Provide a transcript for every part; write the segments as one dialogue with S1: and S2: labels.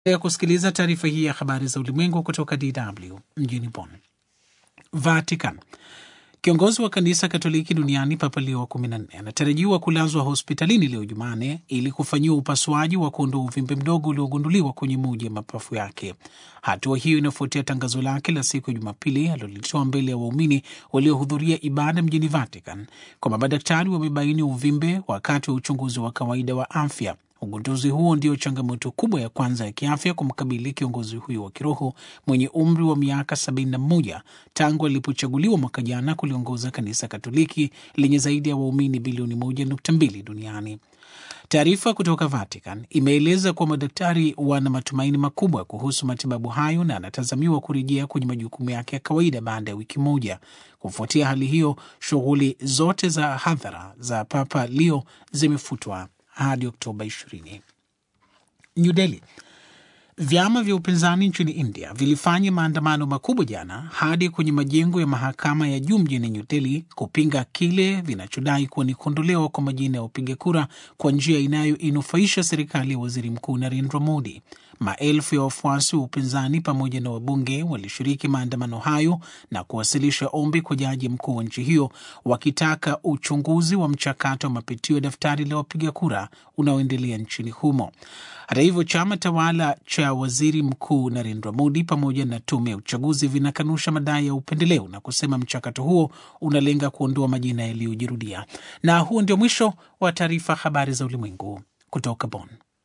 S1: ya kusikiliza taarifa hii ya habari za ulimwengu kutoka DW mjini Bonn. Vatican. Kiongozi wa kanisa Katoliki duniani Papa Leo wa 14 anatarajiwa kulazwa hospitalini leo Jumane ili kufanyiwa upasuaji wa kuondoa uvimbe mdogo uliogunduliwa kwenye moja ya mapafu yake. Hatua hiyo inafuatia tangazo lake la siku ya Jumapili alilolitoa mbele ya waumini waliohudhuria ibada mjini Vatican kwamba madaktari wamebaini uvimbe wakati wa uchunguzi wa kawaida wa afya. Ugunduzi huo ndio changamoto kubwa ya kwanza ya kiafya kumkabili kiongozi huyo wa kiroho mwenye umri wa miaka 71 tangu alipochaguliwa mwaka jana kuliongoza kanisa Katoliki lenye zaidi ya waumini bilioni 1.2 duniani. Taarifa kutoka Vatican imeeleza kuwa madaktari wana matumaini makubwa kuhusu matibabu hayo na anatazamiwa kurejea kwenye majukumu yake ya kawaida baada ya wiki moja. Kufuatia hali hiyo, shughuli zote za hadhara za Papa Leo zimefutwa hadi Oktoba 20. New Delhi. Vyama vya upinzani nchini India vilifanya maandamano makubwa jana hadi kwenye majengo ya mahakama ya juu mjini New Delhi kupinga kile vinachodai kuwa ni kuondolewa kwa majina ya wapiga kura kwa njia inayoinufaisha serikali ya waziri mkuu Narendra Modi. Maelfu ya wafuasi wa upinzani pamoja na wabunge walishiriki maandamano hayo na kuwasilisha ombi kwa jaji mkuu wa nchi hiyo wakitaka uchunguzi wa mchakato wa mapitio ya daftari la wapiga kura unaoendelea nchini humo. Hata hivyo, chama tawala cha waziri mkuu Narendra Modi pamoja na tume ya uchaguzi vinakanusha madai ya upendeleo na kusema mchakato huo unalenga kuondoa majina yaliyojirudia. Na huo ndio mwisho wa taarifa habari za ulimwengu kutoka Bonn.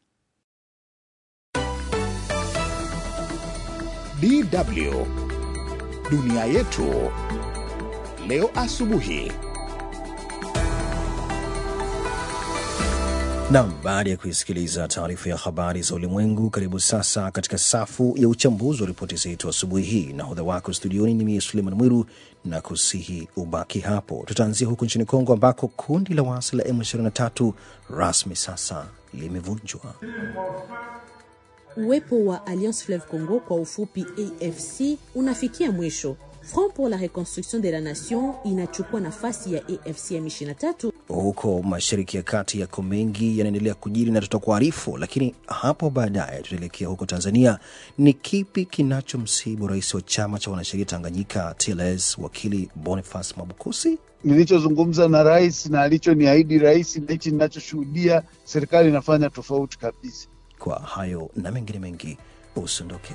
S2: DW dunia yetu leo asubuhi.
S3: Nam, baada ya kuisikiliza taarifa ya habari za ulimwengu, karibu sasa katika safu ya uchambuzi wa ripoti zetu asubuhi hii. Nahodha wako studioni ni mie Suleiman Mwiru na kusihi ubaki hapo. Tutaanzia huko nchini Kongo ambako kundi la waasi la M23 rasmi sasa limevunjwa.
S4: Uwepo wa Alliance Fleuve Congo kwa ufupi AFC unafikia mwisho. Front pour la Reconstruction de la Nation inachukua nafasi ya AFC M23
S3: Huko mashariki ya kati yako mengi yanaendelea kujiri na tutakuarifu, lakini hapo baadaye tutaelekea huko Tanzania. Ni kipi kinachomsibu rais wa chama cha wanasheria Tanganyika TLS wakili Boniface Mwabukusi?
S5: Nilichozungumza na rais na alichoniahidi rais na hichi ninachoshuhudia, serikali inafanya tofauti kabisa.
S3: Kwa hayo na mengine mengi, usiondoke.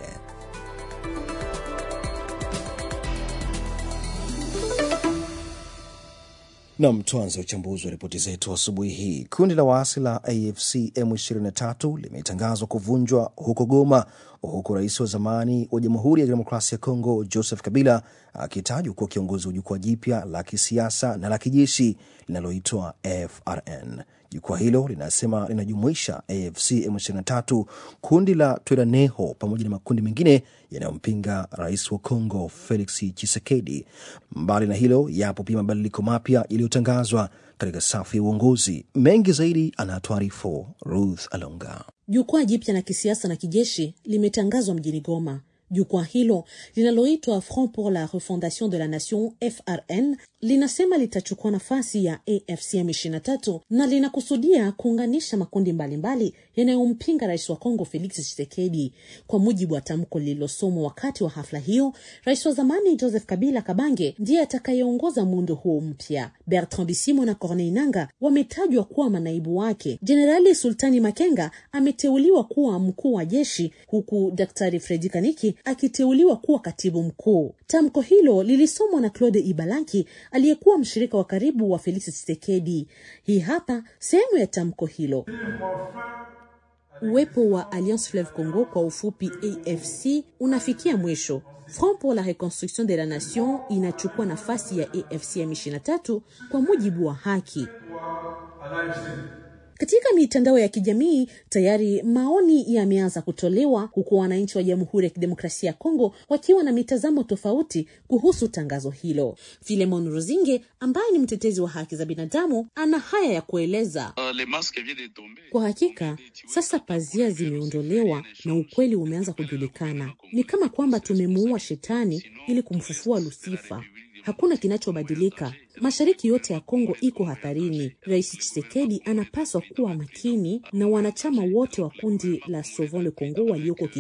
S3: Nam, tuanze uchambuzi wa ripoti zetu asubuhi hii. Kundi la waasi la AFC M23 limetangazwa kuvunjwa huko Goma, huku rais wa zamani wa Jamhuri ya Kidemokrasia ya Kongo Joseph Kabila akitajwa kuwa kiongozi wa jukwaa jipya la kisiasa na la kijeshi linaloitwa FRN. Jukwaa hilo linasema linajumuisha AFC M23, kundi la Twiraneho pamoja na makundi mengine yanayompinga rais wa Kongo Felix Tshisekedi. Mbali na hilo, yapo pia mabadiliko mapya yaliyotangazwa katika safu ya uongozi. Mengi zaidi anatuarifu Ruth Alonga.
S4: Jukwaa jipya la kisiasa na kijeshi limetangazwa mjini Goma. Jukwaa hilo linaloitwa Front pour la Refondation de la Nation FRN linasema litachukua nafasi ya AFC M23 na linakusudia kuunganisha makundi mbalimbali yanayompinga rais wa Kongo Felix Tshisekedi. Kwa mujibu wa tamko lililosomwa wakati wa hafla hiyo, rais wa zamani Joseph Kabila Kabange ndiye atakayeongoza muundo huo mpya. Bertrand Bisimwa na Corneille Nanga wametajwa kuwa manaibu wake. Jenerali Sultani Makenga ameteuliwa kuwa mkuu wa jeshi huku Daktari Fredi Kaniki akiteuliwa kuwa katibu mkuu. Tamko hilo lilisomwa na Claude Ibalanki aliyekuwa mshirika wa karibu wa Felix Tshisekedi. Hii hapa sehemu ya tamko hilo. Uwepo wa Alliance Fleuve Congo kwa ufupi AFC unafikia mwisho. Front pour la Reconstruction de la Nation inachukua nafasi ya AFC M23 kwa mujibu wa haki. Katika mitandao ya kijamii tayari maoni yameanza kutolewa huku wananchi wa Jamhuri ya Kidemokrasia ya Kongo wakiwa na mitazamo tofauti kuhusu tangazo hilo. Filemon Ruzinge ambaye ni mtetezi wa haki za binadamu ana haya ya kueleza. Kwa hakika sasa pazia zimeondolewa na ukweli umeanza kujulikana. Ni kama kwamba tumemuua shetani ili kumfufua Lusifa. Hakuna kinachobadilika Mashariki yote ya Kongo iko hatarini. Rais Tshisekedi anapaswa kuwa makini na wanachama wote wa kundi la Sauvons le Congo walioko